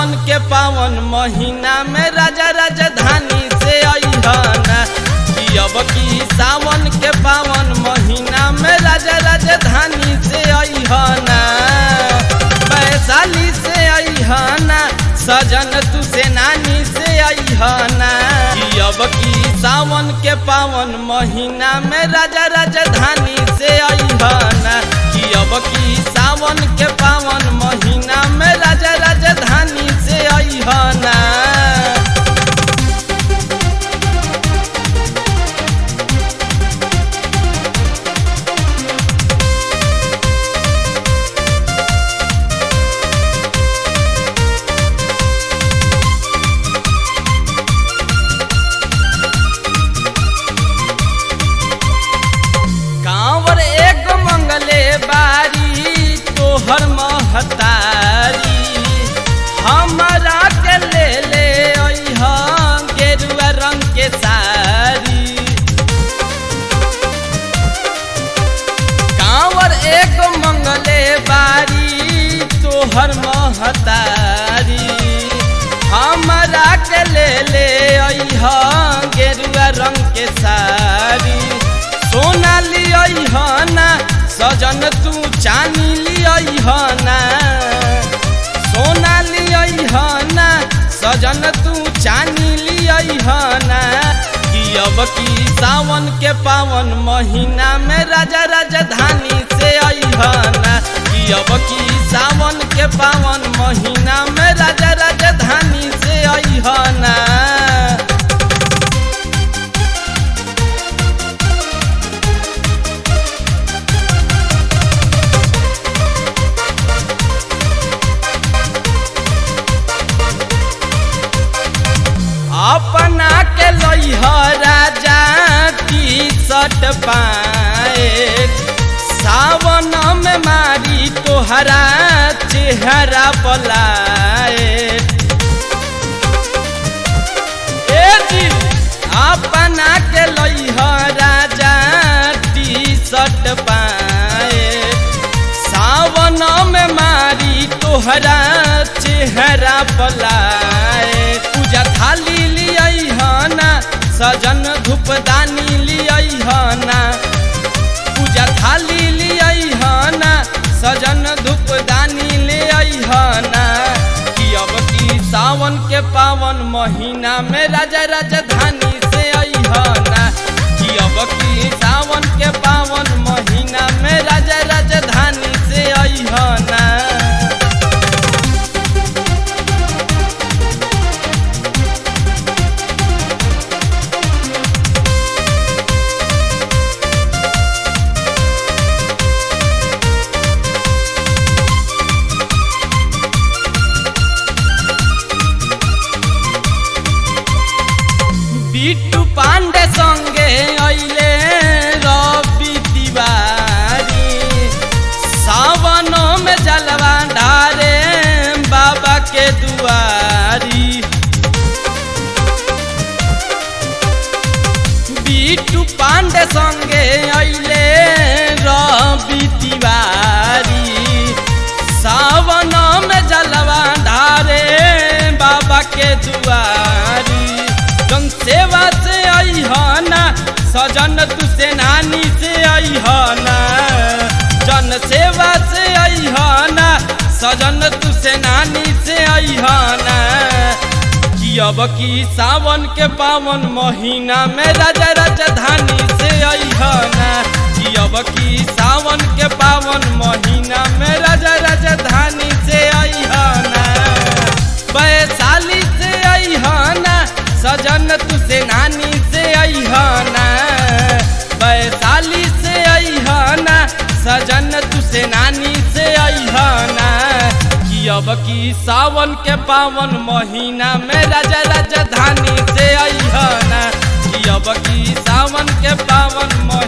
सावन के पावन महीना में राजा राजधानी से अहना कि अब की सावन के पावन महीना में राजा राजधानी से अहना वैशाली से अहना सजन तू से नानी से अहना कि अब की सावन के पावन महीना में राजा राजधानी से अहना कि अब की सावन के पावन महीना में राजा राजधानी से अहना कांवर एक मंगले बारी तोहर महतारी हमरा के ले ले अइहा गेरुआ रंग के सारी कांवर एक मंगले बारी तोहर महतारी हमरा के ले ले अइहा गेरुआ रंग के सारी सोना लियना सजन तू चानी लियना सोना लियना सजन तू चानी लियना कि अब की सावन के पावन महीना में राजा राजधानी से अहना कि अब की सावन के पावन महीना में राजा राजधानी से अहना अपना के लइह राजा टी शर्ट पाए सावन में मारी तोहरा चेहरा पलाए ए जी अपना के लइह राजा टी शर्ट पाए सावन में मारी तोहरा चेहरा पलाए पूजा थाली लियना सजन धूपदानी लियना पूजा थाली लियना सजन धूपदानी लियना कि अब की सावन के पावन महीना में राजा राजधानी से अहना कि अब की सावन के पावन महीना में राजा राजधानी से अहना बिट्टू पांडे संगे अइले रवि तिवारी सावन में जलवा ढारे बाबा के दुआरी बिट्टू पांडे संगे अइले रवि तिवारी सावन में जलवा ढारे बाबा के दुआरी जन सेवा से अहना सजन तू से नानी से अहना जन सेवा से अहना सजन तू से नानी से अहना कि अब की सावन के पावन महीना में राजा राजधानी से अहना कि अब की सावन के पावन महीना में राजा राजधानी से अहना वैशाली से अहना सजन तू से नानी से अहना वैशाली से अहना सजन तू से नानी से अहना कि अब की सावन के पावन महीना में राजा राजधानी से अहना कि अब की सावन के पावन महीना